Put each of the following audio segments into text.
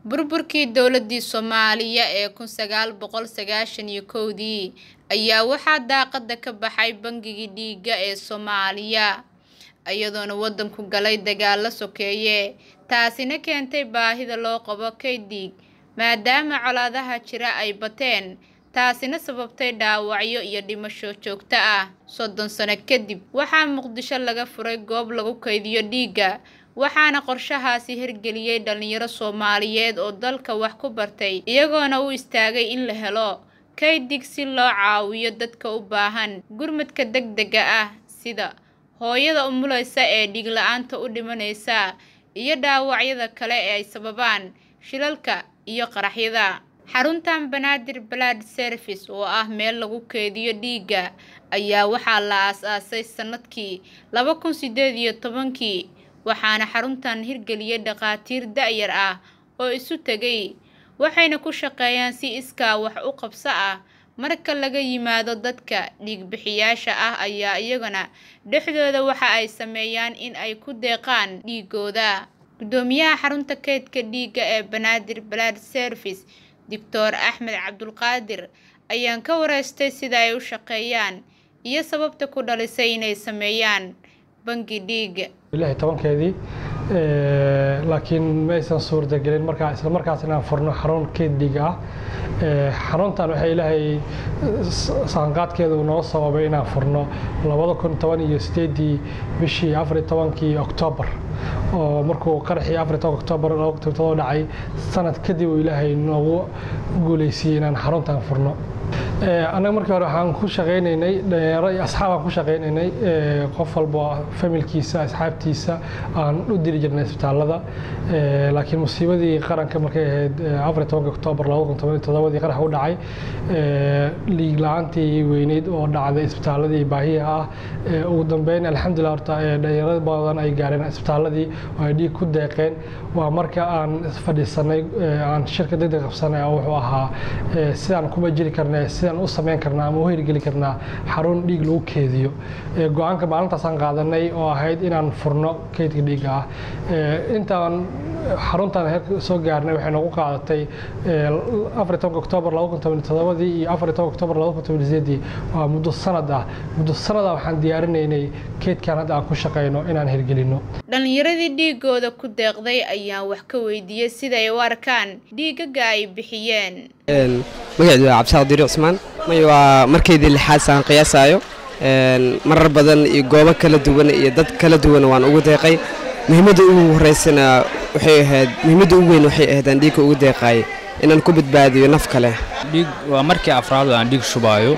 burburkii dowladii soomaaliya ee kun sagaal boqol sagaashan iyo kowdii ayaa waxaa daaqada ka baxay bangigii dhiigga ee soomaaliya iyadoona wadanku galay dagaalo sokeeye taasina keentay baahida loo qabo kayd dhiig maadaama colaadaha jira ay bateen taasina sababtay dhaawacyo iyo dhimasho joogto ah soddon sano kadib waxaa muqdisho laga furay goob lagu kaydiyo dhiigga waxaana qorshahaasi hirgeliyey dhalinyaro soomaaliyeed oo dalka wax ku bartay iyagoona u istaagay in la helo kayd dhiig si loo caawiyo dadka u baahan gurmadka degdega ah sida hooyada umulaysa ee dhiig la-aanta u dhimanaysa iyo dhaawacyada kale ee ay sababaan shilalka iyo qaraxyada xaruntan banaadir blood service oo ah meel lagu keediyo dhiigga ayaa waxaa la aas-aasay sanadkii laba kun sideed iyo tobankii waxaana xaruntan hirgeliyay dhakhaatiir da-yar ah oo isu tegay waxayna ku shaqeeyaan si iskaa wax u qabso ah marka laga yimaado dadka dhiigbixiyaasha ah ayaa iyagana dhexdooda waxa ay sameeyaan in ay ku deeqaan dhiigooda gudoomiyaha xarunta kaydka dhiigga ee banaadir blood service doctor axmed cabdulqaadir ayaan ka wareystay sida ay u shaqeeyaan iyo sababta ku dhalisay inay sameeyaan bangi dhiigga lix tobankeedii laakiin ma aysan suurtagelin markaa isla markaas inaan furno xarun keyd dhiig ah xaruntan waxay ilaahay saanqaadkeedu noo sababay inaan furno labada kun toban iyo sideedii bishii afariy tobankii oktoobar oo markuu qaraxii afariy tobanka oktoobar laba kun toban dhacay sanad kadib uu ilaahay noogu guuleysiyey inaan xaruntan furno annaga markii hore waxaan ku shaqaynaynay dhalinyaro iyo asxaabaan ku shaqaynaynay qof walba familkiisa asxaabtiisa aan u diri jirnay isbitaallada laakiin musiibadii qaranka markay ahayd afariy tobanka oktoobar laba kun toban iyo toddobadii qarax u dhacay liig la-aantii weyneyd oo dhacday isbitaalladii baahiyaha ah ugu dambeyn alxamdulilah horta dhalinyaro badan ay gaareen isbitaalladii oo ay dhiig ku deeqeen waa marka aan fadhiisanay aan shirka degdeg qabsanay oo wuxuu ahaa sidaan kuma jiri karnay sidaan u samayn karnaa ama u hirgeli karnaa xarun dhiig lagu keediyo go-aanka maalintaasaan qaadanay oo ahayd inaan furno keydka dhiigga ah intaan xaruntan heerka soo gaarnay waxay noogu qaadatay afariy tobanka oktoobar laba kun toban toddobadii iyo afariy tobanka oktoobar laba kun toban sideedii waa muddo sanad ah muddo sanad ah waxaan diyaarinaynay keydkan hadda aan ku shaqayno inaan hirgelino dhalinyaradii dhiigooda ku deeqday ayaan wax ka weydiiyey siday u arkaan dhiigaga ay bixiyeen magaceedu waa cabdisaaq diiri cusmaan may waa markaydii lixaad saan qiyaasaayo marar badan iyo goobo kala duwan iyo dad kala duwan waan ugu deeqay muhiimadda ugu horeysana waxay ahayd muhiimadda ugu weyn waxay ahayd aan dhiigka ugu deeqaay inaan ku badbaadiyo naf kale dhiig waa markii afraad aan dhiig shubaayo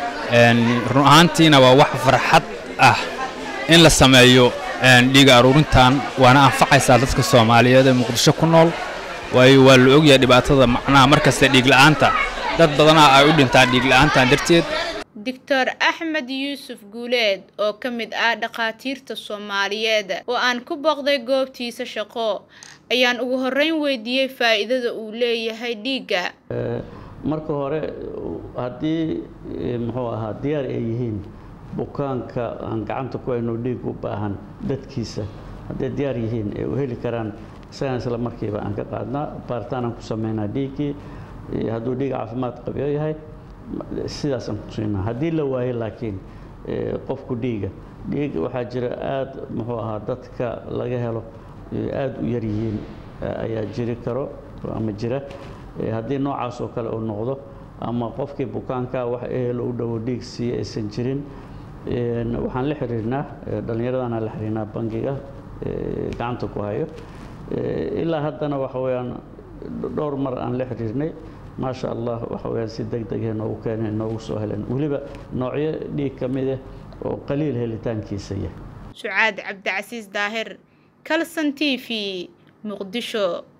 run ahaantiina waa wax farxad ah in la sameeyo dhiiga aruurintan waana anfacaysaa dadka soomaaliyeed ee muqdisho ku nool waayo waa la ogyahay dhibaatada macnaha markasta dhiigla'aanta dad badanaa ay u dhintaan dhiigla'aantan darteed doctor axmed yuusuf guuleed oo ka mid ah dhakhaatiirta soomaaliyeed oo aan ku booqday goobtiisa shaqo ayaan ugu horreyn weydiiyey faa'iidada uu leeyahay dhiigga marka hore haddii muxuu ahaa diyaar ay yihiin bukaanka aan gacanta ku hayno dhiig u baahan dadkiisa hadday diyaar yihiin ee u heli karaan isagaan isla markiiba aan ka qaadnaa baaritaanaan ku samaynaa dhiiggii hadduu dhiig caafimaad qabyo yahay sidaasaan ku siinaa haddii la waayo laakiin qofku dhiiga dhiig waxaa jira aad muxuu ahaa dadka laga helo aad u yar yihiin ayaa jiri karo ama jira haddii noocaas oo kale uu noqdo ama qofkii bukaankaa wax ehelo u dhowo dhiig siiya aysan jirin waxaan la xiriirnaa dhallinyaradana la xiriirnaa bangiga gacanta ku hayo ilaa haddana waxa weeyaan dhowr mar aan la xiriirnay maasha allah waxa weeyaan si deg deghe noogu keeneen noogu soo heleen weliba noocyo dhiig ka mid ah oo qaliil helitaankiisa yah sucaad cabdicasiis daahir kalson t v muqdisho